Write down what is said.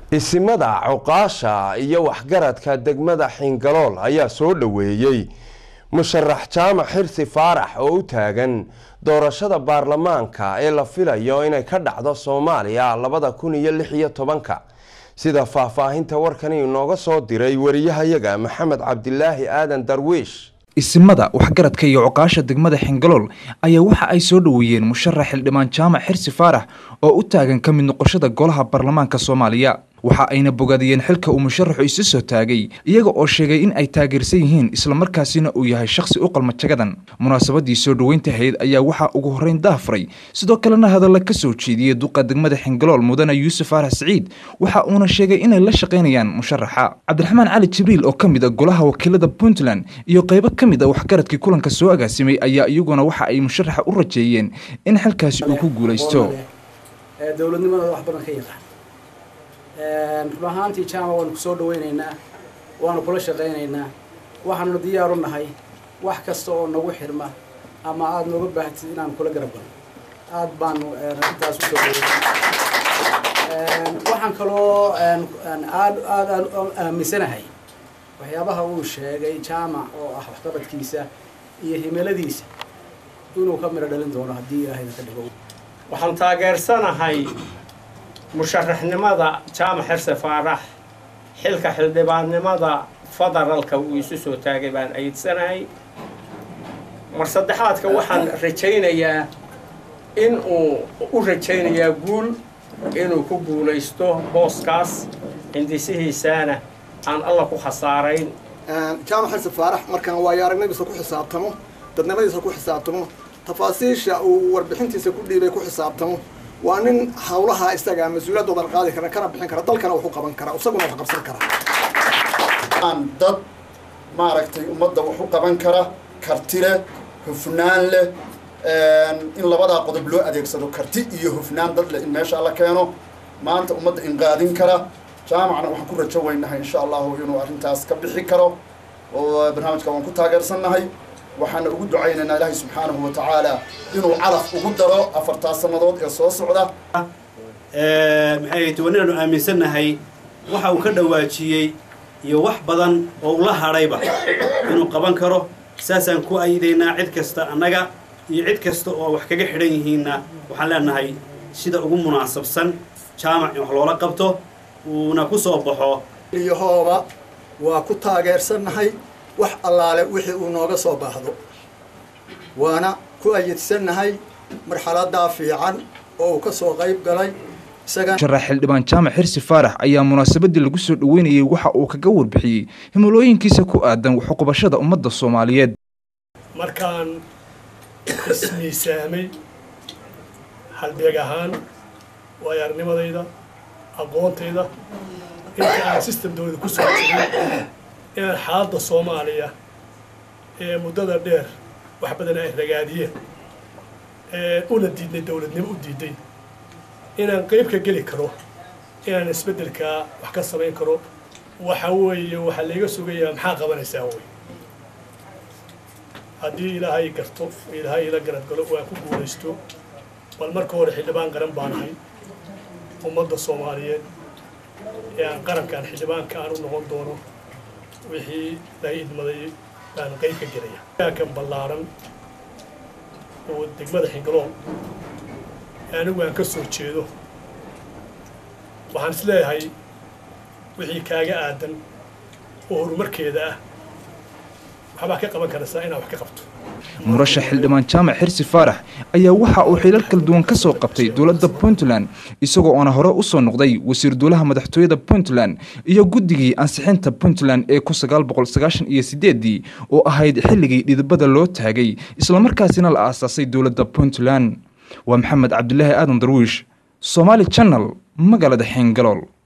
isimada cuqaasha iyo waxgaradka degmada xingalool ayaa soo dhoweeyey musharax jaamac xirsi faarax oo u taagan doorashada baarlamaanka ee la filayo inay ka dhacdo soomaaliya labada kun iyo lix iyo tobanka sida faahfaahinta warkani inooga soo diray wariyahayaga maxamed cabdilaahi aadan darwiish isimada waxgaradka iyo cuqaasha degmada xingalool ayaa waxa ay soo dhoweeyeen musharax xildhibaan jaamac xirsi faarax oo u taagan ka mid noqoshada golaha baarlamaanka soomaaliya waxa ayna bogaadiyeen xilka uu musharaxu isu soo taagay iyaga oo sheegay in ay taageersan yihiin islamarkaasina uu yahay shakhsi u qalma jagadan munaasabadii soo dhoweynta hayd ayaa waxaa ugu horreyn daafuray sidoo kalena hadalla ka soo jeediyey duqa degmada xingalool mudane yuusuf faarax siciid waxa uuna sheegay inay la shaqaynayaan musharaxa cabdiraxmaan cali jibriil oo ka mid a golaha wakiilada puntland iyo qaybo ka mid a waxgaradkii kulanka soo agaasimay ayaa iyaguna waxa ay musharaxa u rajeeyeen in xilkaasi uu ku guulaysto dowladnimadooda wax badan ka yaqaan run ahaantii jaama waanu ku soo dhawaynaynaa waanu kula shaqaynaynaa waxaanuna diyaaru nahay wax kasta oo nagu xirma ama aada nooga baahatid inaan kula garab galno aada baanu intaas usoo dhawayna waxaan kaloo aad aad aan aaminsanahay waxyaabaha uu sheegay jaamac oo ah waxqabadkiisa iyo himiladiisa inuu ka midho dhalin doono haddii ilaahayna ka dhigo waxaan taageersanahay musharaxnimada jaamac xirse faarax xilka xildhibaannimada federaalka uu isu soo taagay baan ayidsanahay mar saddexaadka waxaan rajaynayaa in uu u rajaynayaa guul inuu ku guulaysto booskaas hindisihiisaana aan alla ku khasaarayn jaamac xirse faarax markaan waayo aragnadiisa ku xisaabtamo dadnimadiisa ku xisaabtamo tafaasiisha uu warbixintiisa ku dhiibay ku xisaabtamo waa nin hawlaha isagaa mas-uuliyadoodan qaadi kara kana bixin kara dalkana wax u qaban kara isaguna wax qabsan kara aan dad maaragtay ummadda wax u qaban kara karti leh hufnaan leh in labadaa qodob loo adeegsado karti iyo hufnaan dad leh in meesha la keeno maanta ummadda inqaadin kara jaamacna waxaan ku rajo weynahay insha allahu inuu arrintaas ka bixi karo oo barnaamijka waan ku taageersannahay waxaana ugu ducaynaynaa ilaahay subxaanahu wa tacaala inuu calaf ugu daro afartaas sannadood ee soo socda maxay tahay inaanu aaminsannahay waxa uu ka dhawaajiyey iyo wax badan oo ula hadhayba inuu qaban karo saasaan ku aydaynaa cid kasta annaga iyo cid kasta oo wax kaga xidhan yihiinna waxaan leenahay sida ugu munaasabsan jaamac in wax loola qabto uuna ku soo baxo iyahooba waa ku taageersannahay wax allaale wixii uu nooga soo baahdo waana ku ayidsannahay marxaladaa fiican oo uu ka soo qayb galay musharax xildhibaan jaamac xirsi faarax ayaa munaasabadii lagu soo dhoweynayey waxa uu kaga warbixiyey himilooyinkiisa ku aadan waxuqubashada ummadda soomaaliyeed markaan ismiisaamay halbeeg ahaan waayo arnimadayda aqoontayda inta aan sistamdooda ku soo jiray inaan xaaladda soomaaliya ee muddada dheer wax badan ay ragaadiyeen una diidnay dowladnimo u diiday inaan qayb ka geli karo inaan isbeddelkaa wax ka samayn karo waxa weeye waxaa layga sugayaa maxaa qabanaysaa wey haddii ilaahay garto ilaahay ila garad galo waan ku guulaysto bal marka hore xildhibaan qaran baan ahay ummadda soomaaliyeed ee aan qarankaan xildhibaanka aan u noqon doono wixii laga idmaday baan qayb ka gelaya kan ballaaran oo degmada xingalool anigu aan ka soo jeedo waxaan is leeyahay wixii kaaga aadan oo horumarkeeda ah waxbaa ka qaban karaysaa inaad wax ka qabto murashax xildhibaan jaamac xirsi faarax ayaa waxa uu xilal kala duwan ka soo qabtay dowladda puntland isagoo oona hore u soo noqday wasiir duulaha madaxtooyada puntland iyo guddigii ansixinta puntland ee kun sagaal boqol sagaashan iyo sideedii oo ahayd xilligii dhidibada loo taagay islamarkaasina la aasaasay dowladda puntland waa maxamed cabdilaahi aadan darwiish somaali janal magaalada xeengalool